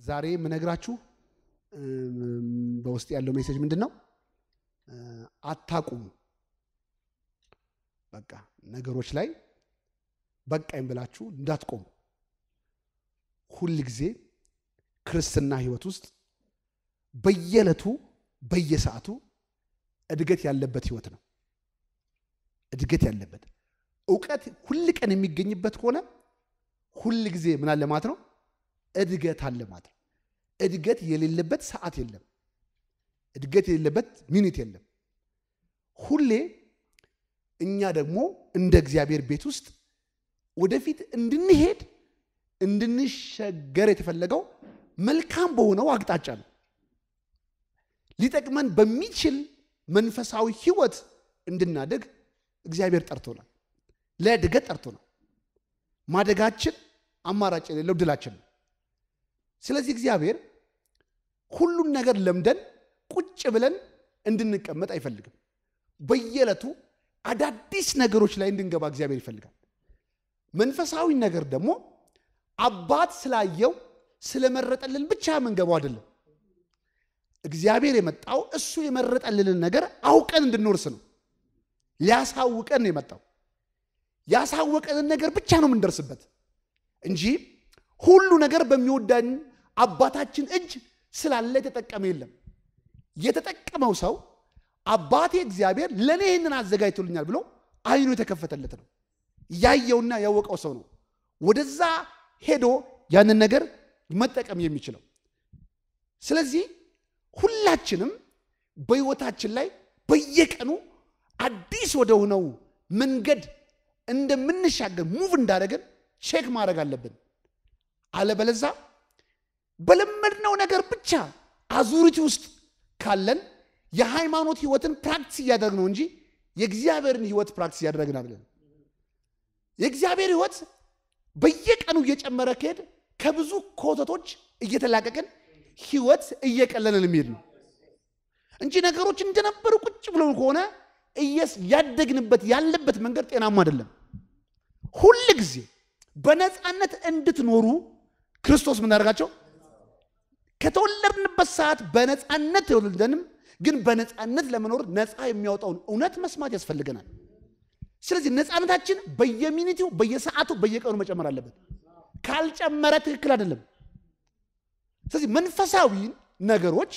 ዛሬ የምነግራችሁ በውስጥ ያለው ሜሴጅ ምንድን ነው? አታቁሙ። በቃ ነገሮች ላይ በቃኝ ብላችሁ እንዳትቆሙ። ሁል ጊዜ ክርስትና ህይወት ውስጥ በየዕለቱ በየሰዓቱ እድገት ያለበት ህይወት ነው። እድገት ያለበት እውቀት ሁል ቀን የሚገኝበት ከሆነ ሁል ጊዜ ምን አለ ማለት ነው? እድገት አለ ማለት ነው። እድገት የሌለበት ሰዓት የለም። እድገት የሌለበት ሚኒት የለም። ሁሌ እኛ ደግሞ እንደ እግዚአብሔር ቤት ውስጥ ወደፊት እንድንሄድ እንድንሸገር የተፈለገው መልካም በሆነው አቅጣጫ ነው። ሊጠቅመን በሚችል መንፈሳዊ ህይወት እንድናደግ እግዚአብሔር ጠርቶናል። ለእድገት ጠርቶናል። ማደጋችን አማራጭ የሌለው ድላችን ነው። ስለዚህ እግዚአብሔር ሁሉን ነገር ለምደን ቁጭ ብለን እንድንቀመጥ አይፈልግም። በየዕለቱ አዳዲስ ነገሮች ላይ እንድንገባ እግዚአብሔር ይፈልጋል። መንፈሳዊ ነገር ደግሞ አባት ስላየው ስለመረጠልን ብቻ የምንገባው አይደለም። እግዚአብሔር የመጣው እሱ የመረጠልንን ነገር አውቀን እንድንወርስ ነው። ሊያሳውቀን ነው የመጣው። ያሳወቀንን ነገር ብቻ ነው የምንደርስበት እንጂ ሁሉ ነገር በሚወዳን አባታችን እጅ ስላለ የተጠቀመ የለም። የተጠቀመው ሰው አባቴ እግዚአብሔር ለእኔ ይህንን አዘጋጅቶልኛል ብሎ አይኑ የተከፈተለት ነው። ያየውና ያወቀው ሰው ነው ወደዛ ሄዶ ያንን ነገር መጠቀም የሚችለው። ስለዚህ ሁላችንም በሕይወታችን ላይ በየቀኑ አዲስ ወደ ሆነው መንገድ እንደምንሻገር ሙቭ እንዳደረግን ቼክ ማድረግ አለብን። አለበለዛ በለመድነው ነገር ብቻ አዙሪቲ ውስጥ ካለን የሃይማኖት ህይወትን ፕራክቲስ እያደረግ ነው እንጂ የእግዚአብሔርን ህይወት ፕራክቲስ እያደረግን አይደለም። የእግዚአብሔር ህይወት በየቀኑ እየጨመረ ከሄድ ከብዙ ኮተቶች እየተላቀቅን ህይወት እየቀለለን የሚሄድ ነው እንጂ ነገሮች እንደነበሩ ቁጭ ብሎ ከሆነ ያደግንበት ያለበት መንገድ ጤናማ አይደለም። ሁል ጊዜ በነፃነት እንድትኖሩ ክርስቶስ ምን ያደርጋቸው ከተወለድንበት ሰዓት በነፃነት ተወልደንም ግን በነፃነት ለመኖር ነፃ የሚያወጣውን እውነት መስማት ያስፈልገናል። ስለዚህ ነፃነታችን በየሚኒቲው በየሰዓቱ በየቀኑ መጨመር አለበት። ካልጨመረ ትክክል አይደለም። ስለዚህ መንፈሳዊ ነገሮች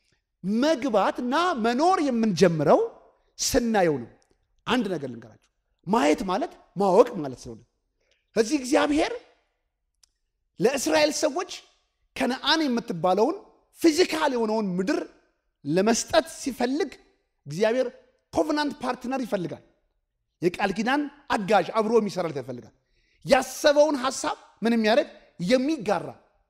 መግባትና መኖር የምንጀምረው ስናየው ነው። አንድ ነገር ልንገራቸው፣ ማየት ማለት ማወቅ ማለት ስለሆነ ስለዚህ እግዚአብሔር ለእስራኤል ሰዎች ከነአን የምትባለውን ፊዚካል የሆነውን ምድር ለመስጠት ሲፈልግ እግዚአብሔር ኮቨናንት ፓርትነር ይፈልጋል። የቃል ኪዳን አጋዥ አብሮ የሚሰራለት ይፈልጋል። ያሰበውን ሀሳብ ምን የሚያደርግ የሚጋራ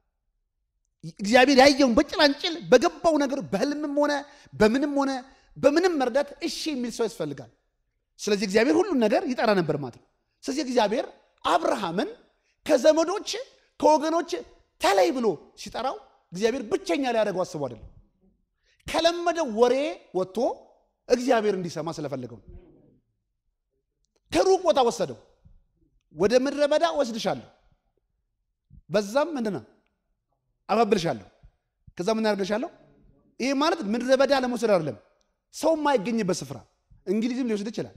እግዚአብሔር ያየውን በጭላንጭል በገባው ነገር በህልምም ሆነ በምንም ሆነ በምንም መርዳት እሺ የሚል ሰው ያስፈልጋል። ስለዚህ እግዚአብሔር ሁሉን ነገር ይጠራ ነበር ማለት ነው። ስለዚህ እግዚአብሔር አብርሃምን ከዘመዶች ከወገኖች ተለይ ብሎ ሲጠራው እግዚአብሔር ብቸኛ ሊያደርገው አስቦ አይደለም። ከለመደው ወሬ ወጥቶ እግዚአብሔር እንዲሰማ ስለፈለገው ከሩቅ ቦታ ወሰደው። ወደ ምድረ በዳ ወስድሻለሁ፣ በዛም ምንድን ነው አባብልሻለሁ፣ ከዛ ምን ያደርግልሻለሁ። ይሄ ማለት ምድረ በዳ ለመውሰድ አይደለም፣ ሰው የማይገኝበት ስፍራ እንግሊዝም ሊወስድ ይችላል።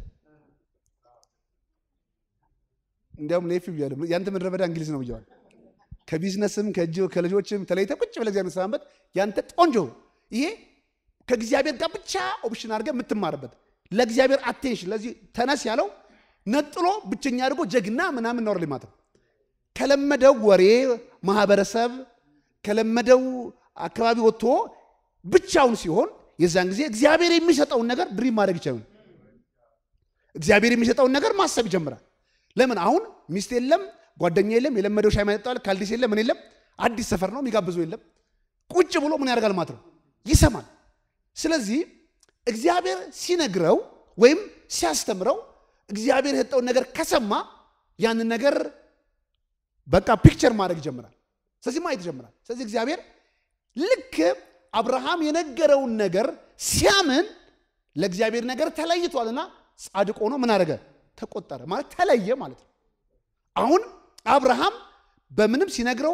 እንዲያውም ኔፊ ብያለሁ፣ ያንተ ምድረ በዳ እንግሊዝ ነው ብየዋል። ከቢዝነስም ከእጅ ከልጆችም ተለይተ ቁጭ ብለህ እግዚአብሔር ሰማበት ያንተ ቆንጆ ይሄ ከእግዚአብሔር ጋር ብቻ ኦፕሽን አድርገህ የምትማርበት ለእግዚአብሔር አቴንሽን ለዚህ ተነስ ያለው ነጥሎ ብቸኛ አድርጎ ጀግና ምናምን ነው ማለት ነው። ከለመደው ወሬ ማህበረሰብ ከለመደው አካባቢ ወጥቶ ብቻውን ሲሆን የዛን ጊዜ እግዚአብሔር የሚሰጠውን ነገር ድሪም ማድረግ ይችላል። እግዚአብሔር የሚሰጠውን ነገር ማሰብ ይጀምራል። ለምን አሁን ሚስት የለም፣ ጓደኛ የለም፣ የለመደው ሻይ ማጠጣል ካልዲስ የለም፣ ምን የለም፣ አዲስ ሰፈር ነው የሚጋብዘው የለም። ቁጭ ብሎ ምን ያደርጋል ማለት ነው ይሰማል። ስለዚህ እግዚአብሔር ሲነግረው ወይም ሲያስተምረው እግዚአብሔር የሰጠውን ነገር ከሰማ ያንን ነገር በቃ ፒክቸር ማድረግ ይጀምራል። ስለዚህ ማየት ይጀምራል። ስለዚህ እግዚአብሔር ልክ አብርሃም የነገረውን ነገር ሲያምን ለእግዚአብሔር ነገር ተለይቷልና ጻድቅ ሆኖ ምን አደረገ? ተቆጠረ ማለት ተለየ ማለት ነው። አሁን አብርሃም በምንም ሲነግረው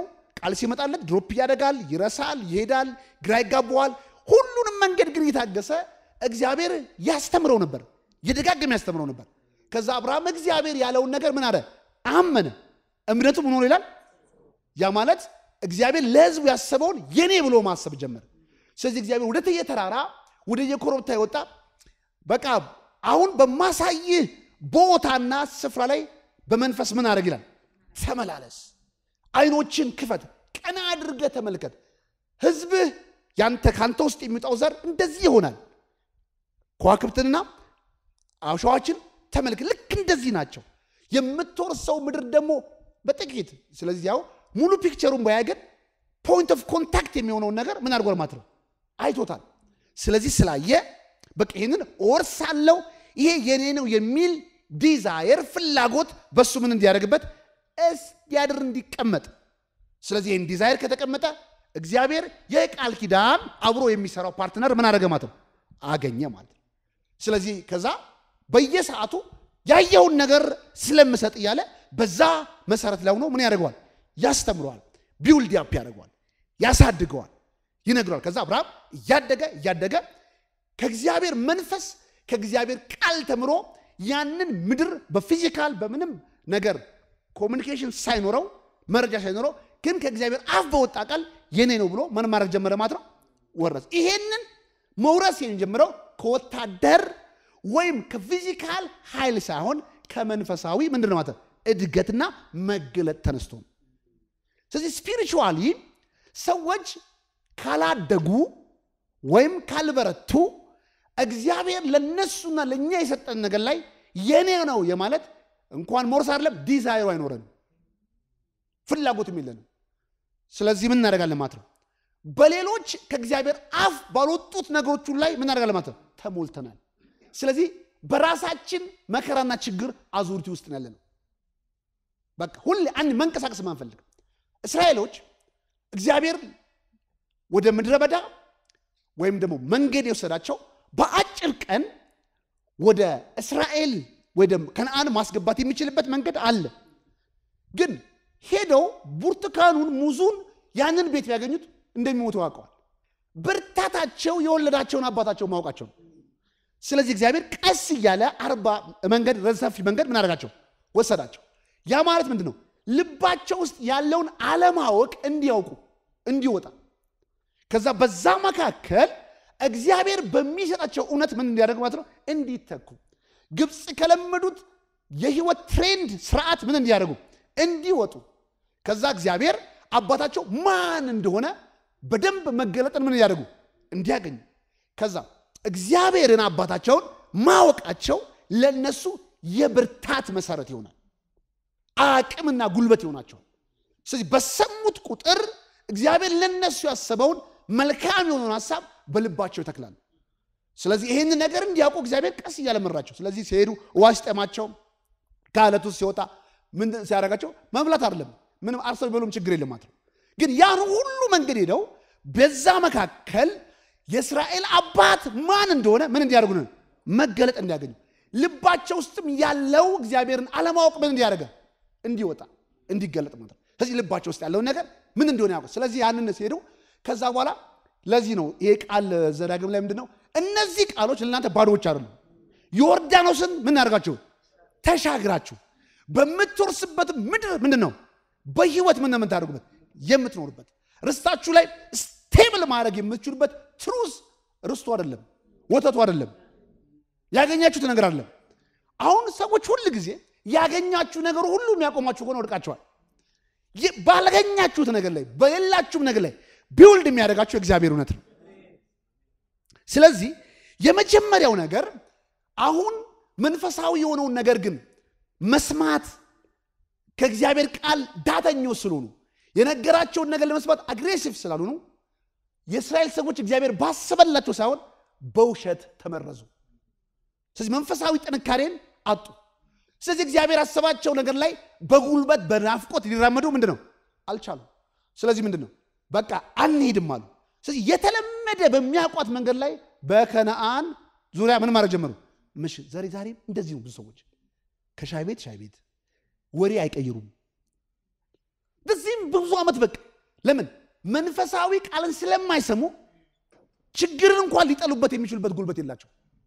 ቃል ሲመጣለት ድሮፕ ያደርጋል፣ ይረሳል፣ ይሄዳል፣ ግራ ይጋባዋል። ሁሉንም መንገድ ግን እየታገሰ እግዚአብሔር ያስተምረው ነበር፣ የደጋገም ያስተምረው ነበር። ከዛ አብርሃም እግዚአብሔር ያለውን ነገር ምን አለ? አመነ። እምነቱ ምን ሆኖ ይላል? ያ ማለት እግዚአብሔር ለሕዝቡ ያሰበውን የኔ ብሎ ማሰብ ጀመረ። ስለዚህ እግዚአብሔር ወደ ተየ ተራራ ወደ የኮረብታ የወጣ በቃ አሁን በማሳይህ ቦታና ስፍራ ላይ በመንፈስ ምን አድርግ ይላል? ተመላለስ፣ አይኖችን ክፈት፣ ቀና አድርገህ ተመልከት። ሕዝብህ ያንተ ካንተ ውስጥ የሚወጣው ዘር እንደዚህ ይሆናል። ከዋክብትንና አሸዋዎችን ተመልከት፣ ልክ እንደዚህ ናቸው። የምትወርሰው ምድር ደግሞ በጥቂት ስለዚህ ያው ሙሉ ፒክቸሩን ባያ ግን ፖይንት ኦፍ ኮንታክት የሚሆነውን ነገር ምን አድርጓል ማለት ነው አይቶታል። ስለዚህ ስላየ በቃ ይህንን እወርሳለሁ ይሄ የኔ ነው የሚል ዲዛየር ፍላጎት በሱ ምን እንዲያደርግበት እስዲያድር እንዲቀመጥ። ስለዚህ ይህን ዲዛየር ከተቀመጠ እግዚአብሔር የቃል ኪዳን አብሮ የሚሰራው ፓርትነር ምን አደረገ ማለት ነው አገኘ ማለት ነው። ስለዚህ ከዛ በየሰዓቱ ያየውን ነገር ስለምሰጥ እያለ በዛ መሰረት ላይ ሆኖ ምን ያደርገዋል ያስተምረዋል፣ ቢውልድ ያፕ ያደርገዋል፣ ያሳድገዋል፣ ይነግረዋል። ከዛ አብርሃም እያደገ እያደገ ከእግዚአብሔር መንፈስ ከእግዚአብሔር ቃል ተምሮ ያንን ምድር በፊዚካል በምንም ነገር ኮሚኒኬሽን ሳይኖረው መረጃ ሳይኖረው ግን ከእግዚአብሔር አፍ በወጣ ቃል የኔ ነው ብሎ ምን ማድረግ ጀመረ ማለት ነው ወረስ። ይሄንን መውረስ የሚጀምረው ከወታደር ወይም ከፊዚካል ኃይል ሳይሆን ከመንፈሳዊ ምንድን ነው ማለት ነው እድገትና መገለጥ ተነስቶ ነው። ስለዚህ ስፒሪቹዋሊ ሰዎች ካላደጉ ወይም ካልበረቱ እግዚአብሔር ለነሱና ለእኛ የሰጠን ነገር ላይ የኔ ነው የማለት እንኳን መውረስ አይደለም ዲዛይሩ አይኖረንም፣ ፍላጎትም የለንም። ስለዚህ ምን እናደርጋለን ማለት ነው በሌሎች ከእግዚአብሔር አፍ ባልወጡት ነገሮቹ ላይ ምን እናደርጋለን ማለት ነው ተሞልተናል። ስለዚህ በራሳችን መከራና ችግር አዙሪቲ ውስጥ ነው ያለነው። በቃ ሁሌ አንድ መንቀሳቀስ ማንፈልግ እስራኤሎች እግዚአብሔር ወደ ምድረ በዳ ወይም ደግሞ መንገድ የወሰዳቸው በአጭር ቀን ወደ እስራኤል ወደ ከነአን ማስገባት የሚችልበት መንገድ አለ። ግን ሄደው ብርቱካኑን፣ ሙዙን ያንን ቤት ቢያገኙት እንደሚሞቱ ያውቀዋል። ብርታታቸው የወለዳቸውን አባታቸው ማወቃቸው ነው። ስለዚህ እግዚአብሔር ቀስ እያለ አርባ መንገድ ረሰፊ መንገድ ምን አደረጋቸው ወሰዳቸው። ያ ማለት ምንድን ነው? ልባቸው ውስጥ ያለውን አለማወቅ እንዲያውቁ እንዲወጣ ከዛ በዛ መካከል እግዚአብሔር በሚሰጣቸው እውነት ምን እንዲያደርግ ማለት ነው እንዲተኩ ግብፅ ከለመዱት የህይወት ትሬንድ ስርዓት ምን እንዲያደርጉ እንዲወጡ ከዛ እግዚአብሔር አባታቸው ማን እንደሆነ በደንብ መገለጥን ምን እንዲያደርጉ እንዲያገኙ ከዛ እግዚአብሔርን አባታቸውን ማወቃቸው ለነሱ የብርታት መሰረት ይሆናል። አቅምና ጉልበት ይሆናቸዋል። ስለዚህ በሰሙት ቁጥር እግዚአብሔር ለነሱ ያሰበውን መልካም የሆነውን ሀሳብ በልባቸው ይተክላል። ስለዚህ ይህን ነገር እንዲያውቁ እግዚአብሔር ቀስ እያለ መራቸው። ስለዚህ ሲሄዱ ውሃ ሲጠማቸው ከአለት ውስጥ ሲወጣ ምን ሲያደርጋቸው መብላት አይደለም ምንም አርሰው ቢበሉም ችግር የለም ማለት ነው። ግን ያን ሁሉ መንገድ ሄደው በዛ መካከል የእስራኤል አባት ማን እንደሆነ ምን እንዲያደርጉ ነው መገለጥ እንዲያገኙ ልባቸው ውስጥም ያለው እግዚአብሔርን አለማወቅ ምን እንዲያደርገ እንዲወጣ እንዲገለጥ ማለት ነው። ስለዚህ ልባቸው ውስጥ ያለውን ነገር ምን እንደሆነ ያውቁ። ስለዚህ ያንን ሲሄዱ ከዛ በኋላ ለዚህ ነው ይሄ ቃል ዘዳግም ላይ ምንድን ነው እነዚህ ቃሎች ለእናንተ ባዶዎች አይደሉም። ዮርዳኖስን ምን ያደርጋችሁ ተሻግራችሁ በምትወርስበት ምድር ምንድን ነው በህይወት ምን የምታደርጉበት የምትኖሩበት ርስታችሁ ላይ ስቴብል ማድረግ የምትችሉበት ትሩዝ ርስቱ አይደለም፣ ወተቱ አይደለም፣ ያገኛችሁት ነገር አይደለም። አሁን ሰዎች ሁል ጊዜ ያገኛችሁ ነገር ሁሉ የሚያቆማችሁ ከሆነ ወድቃችኋል። ባላገኛችሁት ነገር ላይ በሌላችሁም ነገር ላይ ቢውልድ የሚያደርጋችሁ የእግዚአብሔር እውነት ነው። ስለዚህ የመጀመሪያው ነገር አሁን መንፈሳዊ የሆነውን ነገር ግን መስማት ከእግዚአብሔር ቃል ዳተኞች ስለሆኑ የነገራቸውን ነገር ለመስማት አግሬሲቭ ስላልሆኑ የእስራኤል ሰዎች እግዚአብሔር ባሰበላቸው ሳይሆን በውሸት ተመረዙ። ስለዚህ መንፈሳዊ ጥንካሬን አጡ። ስለዚህ እግዚአብሔር ያሰባቸው ነገር ላይ በጉልበት በናፍቆት ሊራመዱ ምንድን ነው አልቻሉም። ስለዚህ ምንድን ነው በቃ አንሄድም አሉ። ስለዚህ የተለመደ በሚያውቋት መንገድ ላይ በከነአን ዙሪያ ምን ማድረግ ጀመሩ? ምሽ ዛሬ ዛሬም እንደዚህ ነው። ብዙ ሰዎች ከሻይ ቤት ሻይ ቤት ወሬ አይቀይሩም። በዚህም ብዙ ዓመት በቃ ለምን? መንፈሳዊ ቃልን ስለማይሰሙ ችግርን እንኳን ሊጠሉበት የሚችሉበት ጉልበት የላቸው።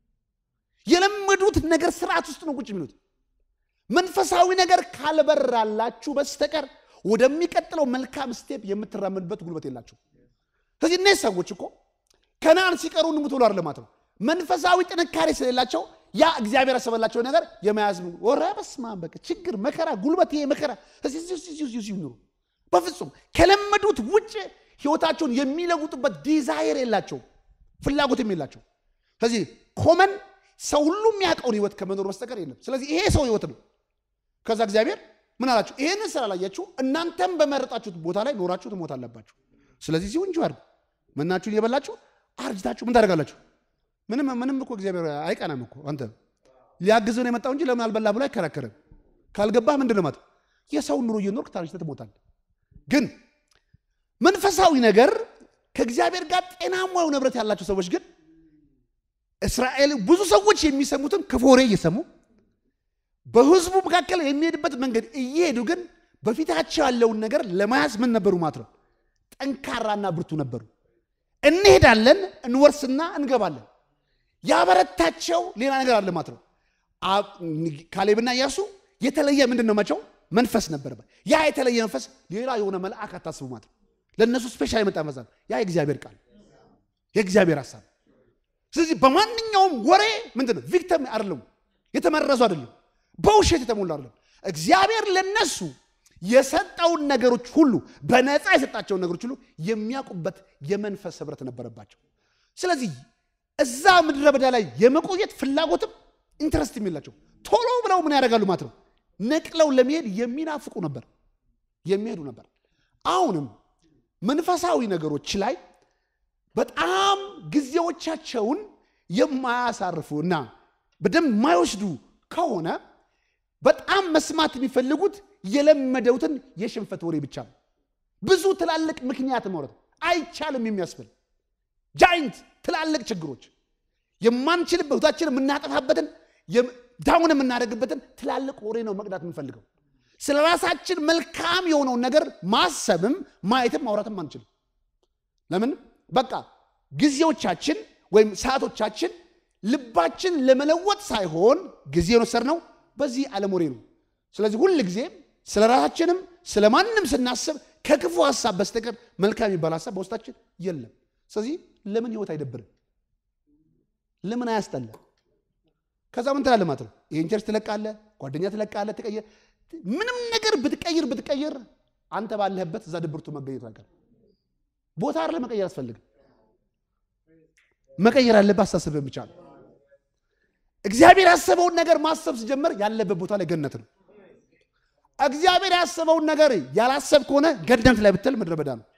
የለመዱት ነገር ስርዓት ውስጥ ነው ቁጭ የሚሉት። መንፈሳዊ ነገር ካልበራላችሁ በስተቀር ወደሚቀጥለው መልካም ስቴፕ የምትራመዱበት ጉልበት የላችሁ። ስለዚህ እነዚህ ሰዎች እኮ ከነአን ሲቀሩ እንሙት ብሎ አይደለም ማለት ነው። መንፈሳዊ ጥንካሬ ስለሌላቸው ያ እግዚአብሔር ያሰበላቸው ነገር የመያዝ ወረ በስመ አብ በቃ ችግር፣ መከራ፣ ጉልበት ይሄ መከራ ይኑሩ። በፍጹም ከለመዱት ውጭ ህይወታቸውን የሚለውጡበት ዲዛይር የላቸው፣ ፍላጎትም የላቸው። ስለዚህ ኮመን ሰው ሁሉ የሚያውቀውን ህይወት ከመኖር በስተቀር የለም። ስለዚህ ይሄ ሰው ህይወት ነው። ከዛ እግዚአብሔር ምን አላችሁ? ይህንን ስላላያችሁ እናንተም በመረጣችሁት ቦታ ላይ ኖራችሁ ትሞት አለባችሁ። ስለዚህ ሲሁ እንጂ አድርጉ። መናችሁን እየበላችሁ አርጅታችሁ ምን ታደርጋላችሁ? ምንም ምንም እኮ እግዚአብሔር አይቀናም እኮ አንተ ሊያግዝህ ነው የመጣው እንጂ ለምን አልበላ ብሎ አይከራከርም። ካልገባህ ምንድን ነው ማለት የሰውን ኑሮ እየኖርክ ታርጅተህ ትሞታለህ። ግን መንፈሳዊ ነገር ከእግዚአብሔር ጋር ጤናማ የሆነ ህብረት ያላቸው ሰዎች ግን እስራኤል ብዙ ሰዎች የሚሰሙትን ክፉ ወሬ እየሰሙ በህዝቡ መካከል የሚሄድበት መንገድ እየሄዱ ግን በፊታቸው ያለውን ነገር ለመያዝ ምን ነበሩ ማለት ነው? ጠንካራና ብርቱ ነበሩ። እንሄዳለን፣ እንወርስና እንገባለን። ያበረታቸው ሌላ ነገር አለ ማለት ነው። ካሌብና ኢያሱ የተለየ ምንድን ነው መቸው መንፈስ ነበረበት። ያ የተለየ መንፈስ ሌላ የሆነ መልአክ አታስቡ ማለት ነው። ለእነሱ ስፔሻል የመጣ መንፈስ ነው። ያ የእግዚአብሔር ቃል የእግዚአብሔር ሀሳብ። ስለዚህ በማንኛውም ወሬ ምንድን ነው ቪክተም አይደለም፣ የተመረዙ አይደለም፣ በውሸት የተሞሉ አይደለም። እግዚአብሔር ለነሱ የሰጠውን ነገሮች ሁሉ በነፃ የሰጣቸውን ነገሮች ሁሉ የሚያውቁበት የመንፈስ ህብረት ነበረባቸው። ስለዚህ እዛ ምድረ በዳ ላይ የመቆየት ፍላጎትም ኢንትረስት የሚላቸው ቶሎ ብለው ምን ያደርጋሉ ማለት ነው ነቅለው ለመሄድ የሚናፍቁ ነበር የሚሄዱ ነበር። አሁንም መንፈሳዊ ነገሮች ላይ በጣም ጊዜዎቻቸውን የማያሳርፉ እና በደንብ የማይወስዱ ከሆነ በጣም መስማት የሚፈልጉት የለመደውትን የሽንፈት ወሬ ብቻ ነው። ብዙ ትላልቅ ምክንያት ማውራት አይቻልም የሚያስብል ጃይንት ትላልቅ ችግሮች የማንችልበት ህይወታችን የምናጠፋበትን ዳውን የምናደርግበትን ትላልቅ ወሬ ነው መቅዳት የምንፈልገው። ስለ ራሳችን መልካም የሆነውን ነገር ማሰብም ማየትም ማውራትም አንችልም። ለምን? በቃ ጊዜዎቻችን ወይም ሰዓቶቻችን ልባችን ለመለወጥ ሳይሆን ጊዜ የወሰድነው በዚህ ዓለም ወሬ ነው። ስለዚህ ሁል ጊዜ ስለ ራሳችንም ስለ ማንም ስናስብ ከክፉ ሀሳብ በስተቀር መልካም የሚባል ሀሳብ በውስጣችን የለም። ስለዚህ ለምን ህይወት አይደብርም? ለምን አያስጠላ? ከዛ ምን ትላለህ ማለት ነው። ይህን ቸርች ትለቃለህ፣ ጓደኛ ትለቃለህ፣ ትቀይር ምንም ነገር ብትቀይር ብትቀይር አንተ ባለህበት እዛ ድብርቱ መገኘቱ አይቀርም። ቦታ አይደለ መቀየር አስፈልግም። መቀየር ያለብህ አስተሳሰብህን ብቻ ነው። እግዚአብሔር ያሰበውን ነገር ማሰብ ሲጀምር ያለበት ቦታ ላይ ገነት ነው። እግዚአብሔር ያሰበውን ነገር ያላሰብ ከሆነ ገነት ላይ ብትል ምድረ በዳ ነው።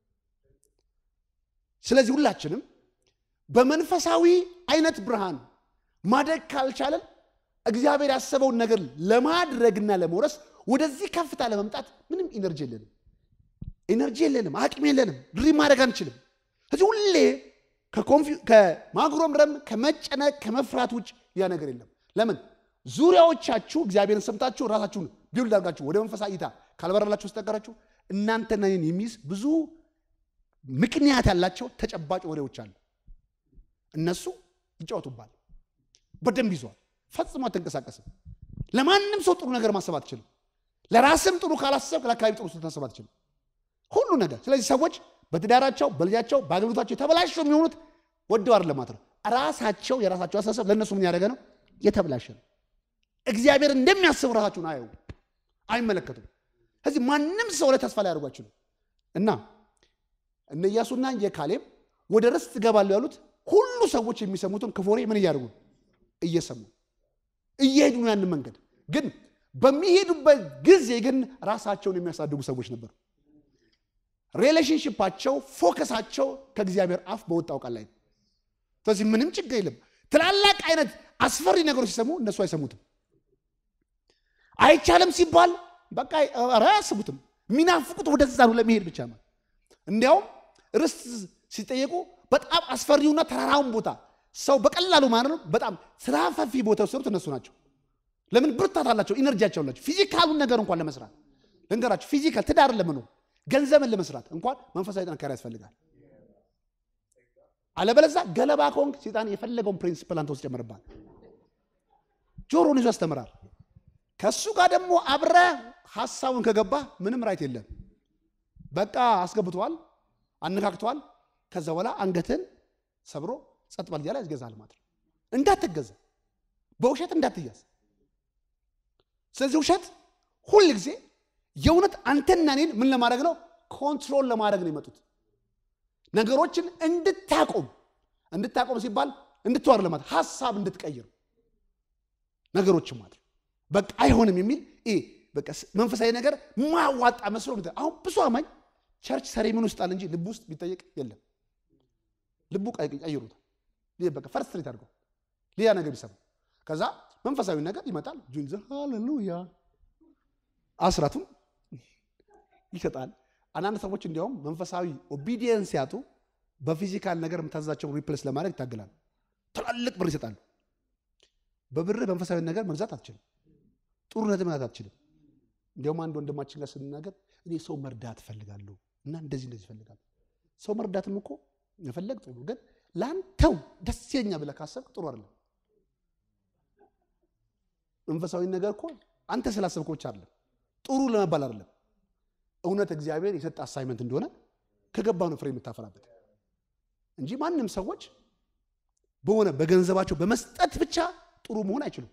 ስለዚህ ሁላችንም በመንፈሳዊ አይነት ብርሃን ማደግ ካልቻለን እግዚአብሔር ያሰበውን ነገር ለማድረግና ለመውረስ ወደዚህ ከፍታ ለመምጣት ምንም ኢነርጂ የለንም፣ ኢነርጂ የለንም፣ አቅም የለንም፣ ድሪም ማድረግ አንችልም። ስለዚህ ሁሌ ከማጉረምረም ከመጨነቅ ከመፍራት ውጭ ያ ነገር የለም። ለምን ዙሪያዎቻችሁ እግዚአብሔርን ሰምታችሁ ራሳችሁን ቢውልድ አድርጋችሁ ወደ መንፈሳዊ እይታ ካልበረላችሁ ስተቀራችሁ እናንተና እኔን የሚይዝ ብዙ ምክንያት ያላቸው ተጨባጭ ወሬዎች አሉ። እነሱ ይጫወቱባል። በደንብ ይዟል። ፈጽሞ አትንቀሳቀስም። ለማንም ሰው ጥሩ ነገር ማሰብ አትችልም። ለራስም ጥሩ ካላሰብ ለአካባቢ ጥሩ ታሰብ አትችልም። ሁሉ ነገር። ስለዚህ ሰዎች በትዳራቸው፣ በልጃቸው፣ በአገልግሎታቸው የተበላሸው የሚሆኑት ወደው አይደለም ማለት ነው። ራሳቸው የራሳቸው አስተሳሰብ ለእነሱ ምን ያደረገ ነው? የተበላሸ ነው። እግዚአብሔር እንደሚያስብ ራሳቸውን አየው አይመለከቱም። ስለዚህ ማንም ሰው ላይ ተስፋ ላይ ያደርጓችሁ ነው እና እነ ኢያሱና የካሌብ ወደ ርስት ይገባሉ ያሉት ሁሉ ሰዎች የሚሰሙትን ክፉ ወሬ ምን እያደርጉ እየሰሙ እየሄዱ ነው ያንን መንገድ ግን በሚሄዱበት ጊዜ ግን ራሳቸውን የሚያሳድጉ ሰዎች ነበሩ። ሪሌሽንሽፓቸው ፎከሳቸው ከእግዚአብሔር አፍ በወጣው ቃል ላይ ነው። ስለዚህ ምንም ችግር የለም። ትላላቅ አይነት አስፈሪ ነገሮች ሲሰሙ እነሱ አይሰሙትም። አይቻልም ሲባል በቃ ኧረ አያስቡትም። የሚናፍቁት ወደዛ ነው ለመሄድ ብቻ ነው። እንዲያውም ርስት ሲጠየቁ በጣም አስፈሪውና ተራራውን ቦታ ሰው በቀላሉ ማለት ነው በጣም ስራፈፊ ቦታ የወሰዱት እነሱ ናቸው። ለምን ብርታት አላቸው፣ ኢነርጂያቸው አላቸው። ፊዚካሉን ነገር እንኳን ለመስራት ልንገራቸው፣ ፊዚካል ትዳር ለመኖር ገንዘብን ለመስራት እንኳን መንፈሳዊ ጥንካሬ ያስፈልጋል። አለበለዛ ገለባ ከሆንክ ሴጣን የፈለገውን ፕሪንሲፕል አንተ ውስጥ ጨምርባል። ጆሮን ይዞ ያስተምራል። ከእሱ ጋር ደግሞ አብረ ሀሳቡን ከገባ ምንም ራይት የለም። በቃ አስገብቷል፣ አነካክቷል። ከዛ በኋላ አንገትን ሰብሮ ጸጥ ባል እያለ ያስገዛል ማለት ነው። እንዳትገዛ፣ በውሸት እንዳትያዝ። ስለዚህ ውሸት ሁል ጊዜ የእውነት አንተና እኔን ምን ለማድረግ ነው? ኮንትሮል ለማድረግ ነው የመጡት ነገሮችን እንድታቆም እንድታቆም ሲባል እንድትዋር ለማለት ሀሳብ እንድትቀይር ነገሮችን ማለት በቃ አይሆንም የሚል ይሄ በቃ መንፈሳዊ ነገር ማዋጣ መስሎ አሁን ብዙ አማኝ ቸርች ሰሬምን ውስጥ አለ እንጂ ልቡ ውስጥ ቢጠየቅ የለም። ልቡ ቀይሩታል። በቃ ፈርስትሬት አድርገው ሌላ ነገር ቢሰማ ከዛ መንፈሳዊ ነገር ይመጣል። ጁንዘ ሃሌሉያ አስራቱን ይሰጣል። አንዳንድ ሰዎች እንዲያውም መንፈሳዊ ኦቢዲየንስ ሲያጡ በፊዚካል ነገር የምታዛቸውን ሪፕሌስ ለማድረግ ይታገላሉ። ትላልቅ ብር ይሰጣሉ። በብር መንፈሳዊ ነገር መግዛት አትችልም። ጥሩነት መግዛት አትችልም። እንዲያውም አንድ ወንድማችን ጋር ስንናገር እኔ ሰው መርዳት እፈልጋለሁ እና እንደዚህ እንደዚህ እፈልጋለሁ። ሰው መርዳትም እኮ መፈለግ ጥሩ፣ ግን ለአንተው ደስ ይለኛ ብለህ ካሰብክ ጥሩ አይደለም። መንፈሳዊ ነገር እኮ አንተ ስላሰብክ ብቻ አይደለም፣ ጥሩ ለመባል አይደለም። እውነት እግዚአብሔር የሰጠ አሳይመንት እንደሆነ ከገባ ነው ፍሬ የምታፈራበት እንጂ ማንም ሰዎች በሆነ በገንዘባቸው በመስጠት ብቻ ጥሩ መሆን አይችሉም።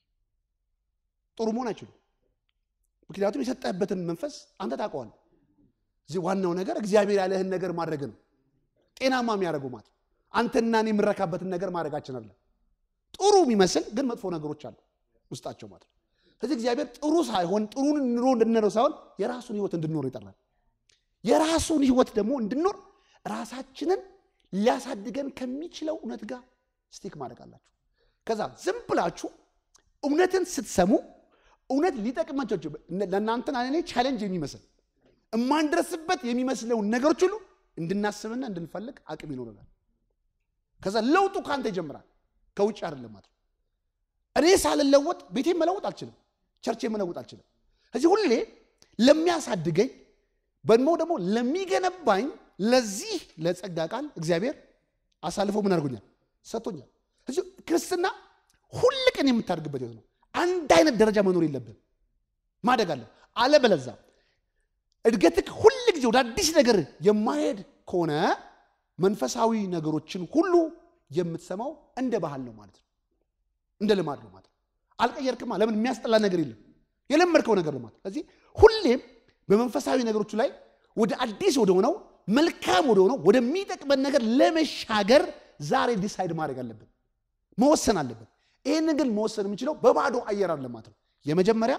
ጥሩ መሆን አይችሉም። ምክንያቱም የሰጠህበትን መንፈስ አንተ ታውቀዋለህ። እዚህ ዋናው ነገር እግዚአብሔር ያለህን ነገር ማድረግ ነው። ጤናማ የሚያደርገው ማለት አንተና እኔ የምረካበትን ነገር ማድረጋችን አለ። ጥሩ የሚመስል ግን መጥፎ ነገሮች አሉ ውስጣቸው ማለት ነው። ስለዚህ እግዚአብሔር ጥሩ ሳይሆን ጥሩን ኑሮ እንድንኖር ሳይሆን የራሱን ህይወት እንድንኖር ይጠራል። የራሱን ህይወት ደግሞ እንድንኖር ራሳችንን ሊያሳድገን ከሚችለው እውነት ጋር ስቲክ ማድረግ አላችሁ። ከዛ ዝም ብላችሁ እውነትን ስትሰሙ እውነት ሊጠቅማቸው ለእናንተን እኔ ቻሌንጅ የሚመስል እማንደርስበት የሚመስለውን ነገሮች ሁሉ እንድናስብና እንድንፈልግ አቅም ይኖረናል። ከዛ ለውጡ ከአንተ ይጀምራል፣ ከውጭ አይደለም ማለት ነው። እኔ ሳልለወጥ ቤቴን መለወጥ አልችልም፣ ቸርቼ መለወጥ አልችልም። እዚህ ሁሌ ለሚያሳድገኝ በድሞ ደግሞ ለሚገነባኝ ለዚህ ለጸጋ ቃል እግዚአብሔር አሳልፎ ምን አድርጎኛል? ሰጥቶኛል። እዚህ ክርስትና ሁል ቀን የምታደርግበት ህይወት ነው። አንድ አይነት ደረጃ መኖር የለብን፣ ማደግ አለ። አለበለዛ እድገትክ ሁል ጊዜ ወደ አዲስ ነገር የማሄድ ከሆነ መንፈሳዊ ነገሮችን ሁሉ የምትሰማው እንደ ባህል ነው ማለት ነው፣ እንደ ልማድ ነው ማለት ነው። አልቀየርክማ። ለምን የሚያስጠላ ነገር የለም፣ የለመድከው ነገር ነው ማለት። ስለዚህ ሁሌም በመንፈሳዊ ነገሮቹ ላይ ወደ አዲስ ወደ ሆነው መልካም ወደ ሆነው ወደሚጠቅመን ነገር ለመሻገር ዛሬ ዲሳይድ ማድረግ አለብን፣ መወሰን አለብን። ይህንን ግን መወሰን የምንችለው በባዶ አየር አለ ማለት ነው። የመጀመሪያ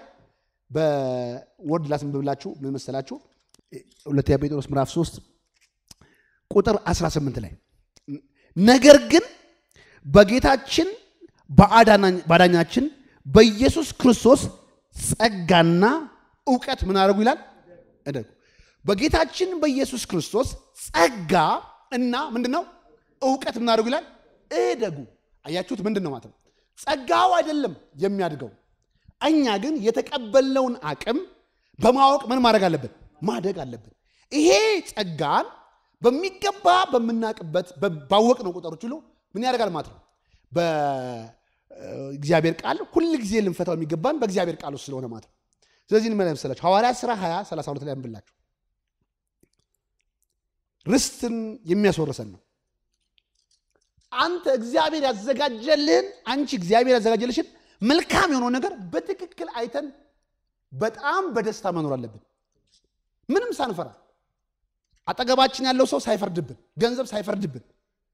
በወርድ ላስንብብላችሁ ምን መሰላችሁ? ሁለተኛ ጴጥሮስ ምዕራፍ 3 ቁጥር 18 ላይ ነገር ግን በጌታችን በአዳኛችን በኢየሱስ ክርስቶስ ጸጋና እውቀት ምን አደረጉ ይላል እደጉ። በጌታችን በኢየሱስ ክርስቶስ ጸጋ እና ምንድን ነው እውቀት ምን አደረጉ ይላል እደጉ። አያችሁት? ምንድን ነው ማለት ነው? ጸጋው አይደለም የሚያድገው እኛ ግን የተቀበልነውን አቅም በማወቅ ምን ማድረግ አለብን? ማደግ አለብን። ይሄ ጸጋን በሚገባ በምናውቅበት ባወቅነው ቁጥሮች ሁሉ ምን ያደርጋል ማለት ነው። በእግዚአብሔር ቃል ሁል ጊዜ ልንፈታው የሚገባን በእግዚአብሔር ቃል ውስጥ ስለሆነ ማለት ነው። ስለዚህ ምን መሰላችሁ ሐዋርያት ሥራ 20 32 ላይ አንብላችሁ ርስትን የሚያስወርሰን ነው። አንተ እግዚአብሔር ያዘጋጀልህን አንቺ እግዚአብሔር ያዘጋጀልሽን መልካም የሆነውን ነገር በትክክል አይተን በጣም በደስታ መኖር አለብን። ምንም ሳንፈራ አጠገባችን ያለው ሰው ሳይፈርድብን፣ ገንዘብ ሳይፈርድብን፣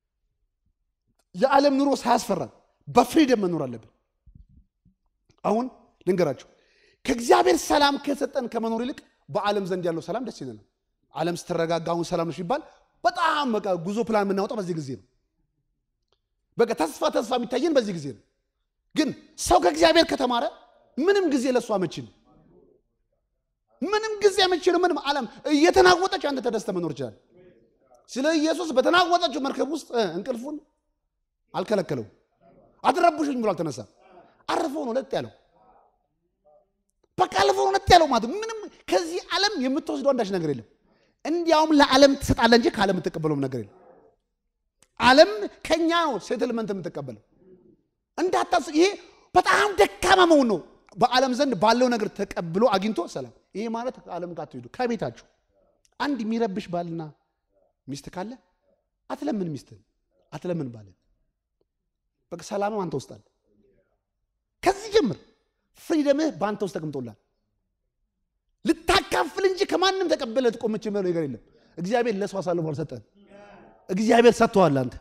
የዓለም ኑሮ ሳያስፈራን በፍሪደም መኖር አለብን። አሁን ልንገራችሁ ከእግዚአብሔር ሰላም ከሰጠን ከመኖር ይልቅ በዓለም ዘንድ ያለው ሰላም ደስ ይለናል። ዓለም ስትረጋጋ አሁን ሰላም ነው ሲባል በጣም በቃ ጉዞ ፕላን የምናወጣው በዚህ ጊዜ ነው። በቃ ተስፋ ተስፋ የሚታየን በዚህ ጊዜ ነው። ግን ሰው ከእግዚአብሔር ከተማረ ምንም ጊዜ ለእሱ አመቺ ነው። ምንም ጊዜ አመቺ ነው። ምንም ዓለም እየተናወጠች አንተ ተደስተ መኖር ይችላል። ስለ ኢየሱስ በተናወጠችው መርከብ ውስጥ እንቅልፉን አልከለከለው። አትረብሹኝ ብሎ አልተነሳ። አርፈው ነው ለጥ ያለው። በቃ አልፈው ነው ለጥ ያለው ማለት ምንም ከዚህ ዓለም የምትወስደው አንዳች ነገር የለም። እንዲያውም ለዓለም ትሰጣለህ እንጂ ከዓለም የምትቀበለውም ነገር የለም። ዓለም ከኛ ነው ሴትልመንት የምትቀበለው። እንዳታስብ። ይሄ በጣም ደካማ መሆን ነው። በዓለም ዘንድ ባለው ነገር ተቀብሎ አግኝቶ ሰላም። ይሄ ማለት ከዓለም ጋር አትሄዱ። ከቤታችሁ አንድ የሚረብሽ ባልና ሚስት ካለ አትለምን፣ ሚስትን አትለምን፣ ባልን በቃ ሰላምም አንተ ውስጥ አለ። ከዚህ ጀምር ፍሪደምህ በአንተ ውስጥ ተቀምጦላል። ልታካፍል እንጂ ከማንም ተቀበለ ትቆመች የሚለው ነገር የለም። እግዚአብሔር ለሰው አሳልፎ አልሰጠህም። እግዚአብሔር ሰጥተዋል። አንተ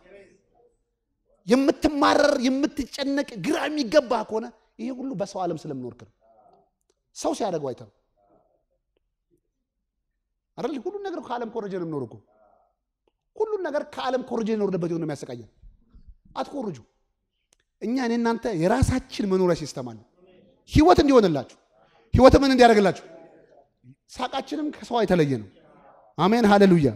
የምትማረር የምትጨነቅ ግራ የሚገባ ከሆነ ይሄ ሁሉ በሰው ዓለም ስለምኖርክ ነው። ሰው ሲያደርገው አይተው አይደል? ሁሉን ነገር ከዓለም ኮረጀ ነው የምኖር እኮ ሁሉን ነገር ከዓለም ኮረጀ የኖርንበት የሆነ የሚያሰቃየን። አትኮርጁ። እኛ እኔ እናንተ የራሳችን መኖሪያ ሲስተም አለ። ህይወት እንዲሆንላችሁ ህይወት ምን እንዲያደርግላችሁ ሳቃችንም ከሰው የተለየ ነው። አሜን ሃሌሉያ።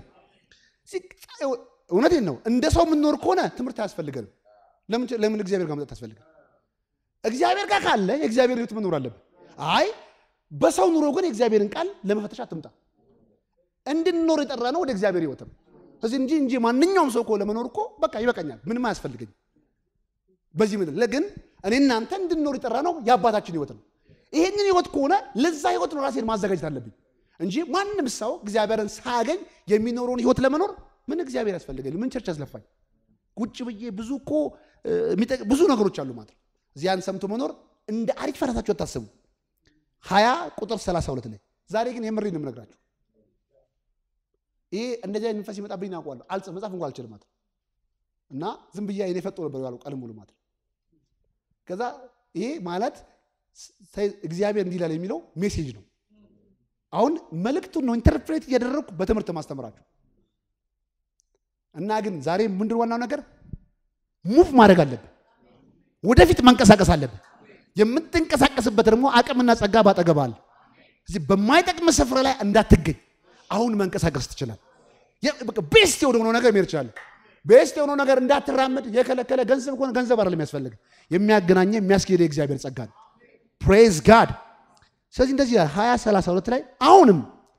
እውነቴን ነው። እንደ ሰው የምንኖር ከሆነ ትምህርት አያስፈልገንም። ለምን እግዚአብሔር ጋር መጠጥ ያስፈልጋል? እግዚአብሔር ጋር ካለ የእግዚአብሔር ህይወት መኖር አለብን። አይ በሰው ኑሮ ግን የእግዚአብሔርን ቃል ለመፈተሽ አትምጣ። እንድንኖር የጠራ ነው ወደ እግዚአብሔር ህይወት ነው። እዚህ እንጂ እንጂ ማንኛውም ሰው እኮ ለመኖር እኮ በቃ ይበቃኛል፣ ምንም አያስፈልገኝ በዚህ ምድር ለግን እኔ እናንተ እንድንኖር የጠራ ነው የአባታችን ህይወት ነው። ይሄንን ህይወት ከሆነ ለዛ ህይወት ነው ራሴን ማዘጋጀት አለብኝ እንጂ ማንም ሰው እግዚአብሔርን ሳያገኝ የሚኖረውን ህይወት ለመኖር ምን እግዚአብሔር ያስፈልገኝ? ምን ቸርች ያስለፋኝ? ቁጭ ብዬ ብዙ እኮ ብዙ ነገሮች አሉ ማለት ነው። እዚያን ሰምቶ መኖር እንደ አሪፍ ፈረታችሁ አታስቡ። ሀያ ቁጥር 32 ላይ ዛሬ ግን የምሬን ነው የምነግራችሁ። ይሄ እንደዚህ አይነት መንፈስ ይመጣብኝ አውቀዋለሁ። አልጽ መጻፍ እንኳን አልችልም ማለት እና ዝም ብዬ አይኔ ፈጦ ነበር ያለው ቀን ሙሉ ማለት ከዛ ይሄ ማለት እግዚአብሔር እንዲህ ይላል የሚለው ሜሴጅ ነው። አሁን መልእክቱን ነው ኢንተርፕሬት እያደረግኩ በትምህርት ማስተምራችሁ እና ግን ዛሬ ምንድን ዋናው ነገር ሙቭ ማድረግ አለብን። ወደፊት መንቀሳቀስ አለብን። የምትንቀሳቀስበት ደግሞ አቅምና ጸጋ ባጠገብ አለ። እዚህ በማይጠቅም ስፍራ ላይ እንዳትገኝ አሁን መንቀሳቀስ ትችላል። ቤስት የሆነው ነገር መሄድ ይችላል። ቤስት የሆነው ነገር እንዳትራመድ የከለከለ ገንዘብ ከሆነ ገንዘብ አይደለም የሚያስፈልግ የሚያገናኘ የሚያስኬደ የእግዚአብሔር ጸጋ ነው። ፕሬዝ ጋድ። ስለዚህ እንደዚህ ሀያ ሰላሳ ሁለት ላይ አሁንም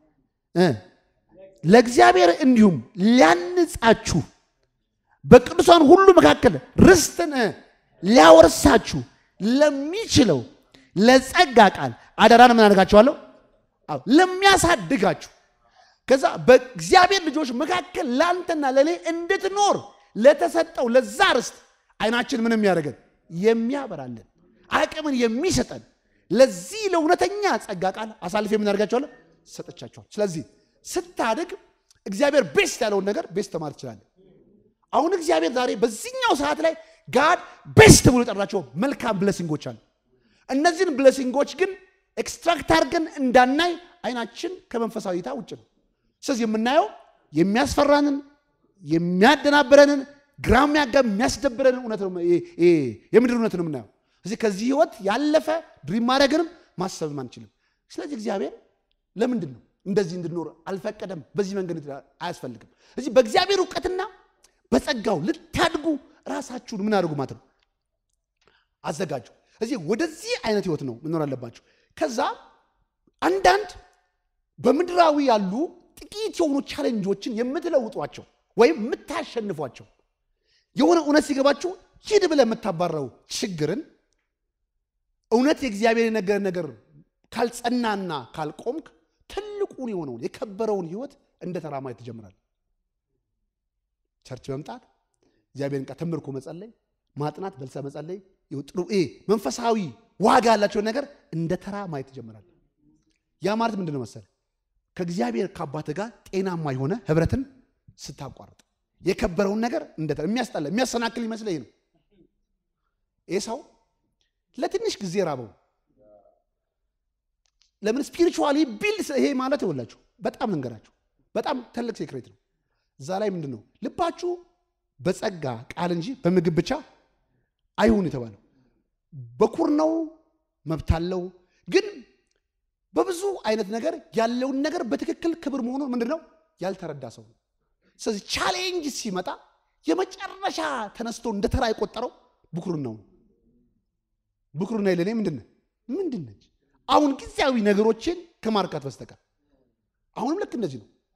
ለእግዚአብሔር እንዲሁም ሊያንጻችሁ በቅዱሳን ሁሉ መካከል ርስትን ሊያወርሳችሁ ለሚችለው ለጸጋ ቃል አደራን ምን አደርጋችኋለሁ? ለሚያሳድጋችሁ ከዛ በእግዚአብሔር ልጆች መካከል ለአንተና ለእኔ እንድትኖር ለተሰጠው ለዛ ርስት አይናችን ምን የሚያደርገን የሚያበራለን አቅምን የሚሰጠን ለዚህ ለእውነተኛ ጸጋ ቃል አሳልፌ የምናደርጋቸዋለን ሰጠቻቸዋል። ስለዚህ ስታድግ እግዚአብሔር ቤስት ያለውን ነገር ቤስት ተማር ትችላለን። አሁን እግዚአብሔር ዛሬ በዚህኛው ሰዓት ላይ ጋድ ቤስት ብሎ የጠራቸው መልካም ብለሲንጎች አሉ። እነዚህን ብለሲንጎች ግን ኤክስትራክት አድርገን እንዳናይ አይናችን ከመንፈሳዊ እይታ ውጭ ነው። ስለዚህ የምናየው የሚያስፈራንን የሚያደናብረንን ግራ የሚያጋብ የሚያስደብረንን እውነት ነው፣ የምድር እውነት ነው የምናየው። ስለዚህ ከዚህ ህይወት ያለፈ ድሪም ማድረግንም ማሰብም አንችልም። ስለዚህ እግዚአብሔር ለምንድን ነው እንደዚህ እንድኖር አልፈቀደም። በዚህ መንገድ አያስፈልግም። እዚህ በእግዚአብሔር እውቀትና በጸጋው ልታድጉ ራሳችሁን ምን አድርጉ ማለት ነው አዘጋጁ። እዚህ ወደዚህ አይነት ህይወት ነው መኖር አለባችሁ። ከዛ አንዳንድ በምድራዊ ያሉ ጥቂት የሆኑ ቻሌንጆችን የምትለውጧቸው ወይም የምታሸንፏቸው የሆነ እውነት ሲገባችሁ ሂድ ብለህ የምታባረው ችግርን እውነት የእግዚአብሔር የነገር ነገር ካልጸናና ካልቆምክ ትልቁን የሆነውን የከበረውን ህይወት እንደ ተራ ማየት ትጀምራለህ። ቸርች መምጣት፣ እግዚአብሔርን ቃል ተመርኮ መጸለይ፣ ማጥናት፣ በልሰ መጸለይ፣ ጥሩ መንፈሳዊ ዋጋ ያላቸውን ነገር እንደ ተራ ማየት ትጀምራለህ። ያ ማለት ምንድን ነው መሰለህ? ከእግዚአብሔር ከአባት ጋር ጤናማ የሆነ ህብረትን ስታቋርጥ የከበረውን ነገር እንደ ተራ የሚያስጠላ የሚያሰናክል ይመስለኝ ነው። ይህ ሰው ለትንሽ ጊዜ ራበው። ለምን ስፒሪቹዋሊ ቢልድ ይሄ ማለት ይወላችሁ በጣም ልንገራችሁ፣ በጣም ትልቅ ሴክሬት ነው። እዛ ላይ ምንድን ነው ልባችሁ በጸጋ ቃል እንጂ በምግብ ብቻ አይሁን የተባለው። በኩር ነው መብት አለው፣ ግን በብዙ አይነት ነገር ያለውን ነገር በትክክል ክብር መሆኑን ምንድን ነው ያልተረዳ ሰው ነው። ስለዚህ ቻሌንጅ ሲመጣ የመጨረሻ ተነስቶ እንደ ተራ የቆጠረው ብኩርናው ነው። ብኩርና ለእኔ ምንድን ነው ምንድን ነች? አሁን ጊዜያዊ ነገሮችን ከማርካት በስተቀር አሁንም ልክ እንደዚህ ነው።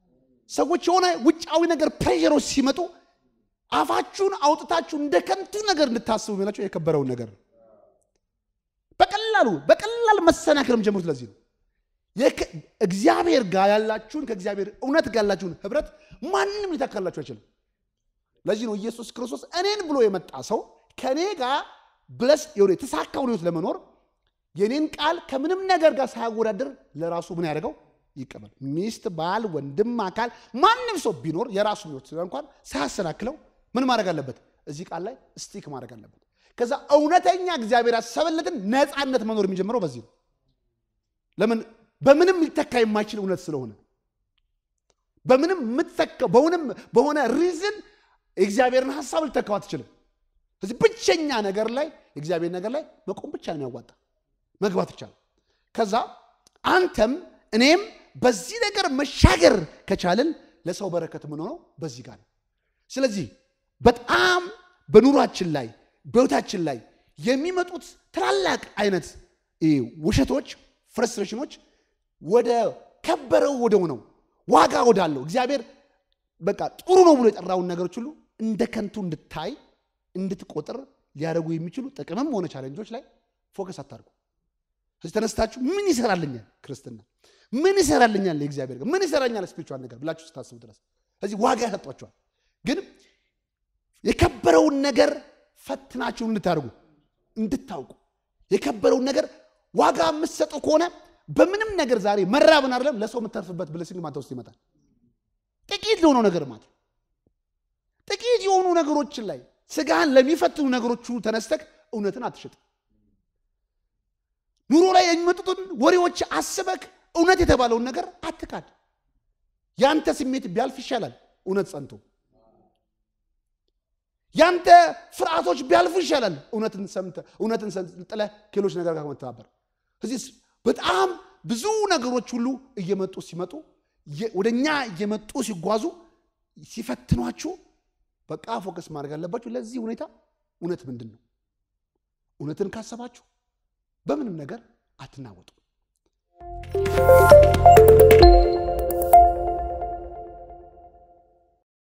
ሰዎች የሆነ ውጫዊ ነገር ፕሬሸሮች ሲመጡ አፋችሁን አውጥታችሁ እንደ ከንቱ ነገር እንድታስቡ የሚላቸው የከበረውን ነገር ነው። በቀላሉ በቀላል መሰናክልም ጀምሩት። ለዚህ ነው እግዚአብሔር ጋር ያላችሁን ከእግዚአብሔር እውነት ጋር ያላችሁን ህብረት ማንም ሊተካላችሁ አይችልም። ለዚህ ነው ኢየሱስ ክርስቶስ እኔን ብሎ የመጣ ሰው ከእኔ ጋር ብለስ የሆነ የተሳካውን ህይወት ለመኖር የኔን ቃል ከምንም ነገር ጋር ሳያወዳደር ለራሱ ምን ያደርገው ይቀበል። ሚስት፣ ባል፣ ወንድም፣ አካል ማንም ሰው ቢኖር የራሱ ህይወት ስለ እንኳን ሳያሰናክለው ምን ማድረግ አለበት? እዚህ ቃል ላይ ስቲክ ማድረግ አለበት። ከዛ እውነተኛ እግዚአብሔር ያሰበለትን ነፃነት መኖር የሚጀምረው በዚህ ነው። ለምን? በምንም ሊተካ የማይችል እውነት ስለሆነ በምንም የምትተካው በሆነም በሆነ ሪዝን የእግዚአብሔርን ሀሳብ ልተካው አትችልም። ስለዚህ ብቸኛ ነገር ላይ የእግዚአብሔር ነገር ላይ መቆም ብቻ ነው የሚያዋጣ መግባት ይቻላል። ከዛ አንተም እኔም በዚህ ነገር መሻገር ከቻልን ለሰው በረከት የምንሆነው በዚህ ጋር ነው። ስለዚህ በጣም በኑሯችን ላይ በህይወታችን ላይ የሚመጡት ትላላቅ አይነት ውሸቶች፣ ፍረስትሬሽኖች ወደ ከበረው ወደ ሆነው ዋጋ ወዳለው እግዚአብሔር በቃ ጥሩ ነው ብሎ የጠራውን ነገሮች ሁሉ እንደ ከንቱ እንድታይ እንድትቆጥር ሊያደርጉ የሚችሉ ጥቅምም ሆነ ቻለንጆች ላይ ፎከስ አታርጉ። ስለዚህ ተነስታችሁ ምን ይሰራልኛል ክርስትና፣ ምን ይሰራልኛል የእግዚአብሔር ምን ይሰራኛል ስፒሪቹዋል ነገር ብላችሁ ስታስቡ ድረስ ስለዚህ ዋጋ ያሰጧቸዋል። ግን የከበረውን ነገር ፈትናችሁ እንድታደርጉ እንድታውቁ የከበረውን ነገር ዋጋ የምትሰጡ ከሆነ በምንም ነገር ዛሬ መራብን አይደለም ለሰው የምተርፍበት ብለሲንግ ማታ ውስጥ ይመጣል። ጥቂት ለሆነው ነገር ማለት ጥቂት የሆኑ ነገሮችን ላይ ስጋህን ለሚፈትኑ ነገሮቹ ተነስተክ እውነትን አትሽጥ። ኑሮ ላይ የሚመጡትን ወሬዎች አስበክ እውነት የተባለውን ነገር አትካድ። ያንተ ስሜት ቢያልፍ ይሻላል እውነት ጸንቶ። ያንተ ፍርሃቶች ቢያልፉ ይሻላል እውነትን ሰምተህ እውነትን ጥለህ ከሌሎች ነገር ጋር መተባበር። እዚህ በጣም ብዙ ነገሮች ሁሉ እየመጡ ሲመጡ ወደ እኛ እየመጡ ሲጓዙ ሲፈትኗችሁ በቃ ፎከስ ማድረግ አለባችሁ። ለዚህ ሁኔታ እውነት ምንድን ነው? እውነትን ካሰባችሁ በምንም ነገር አትናወጡ።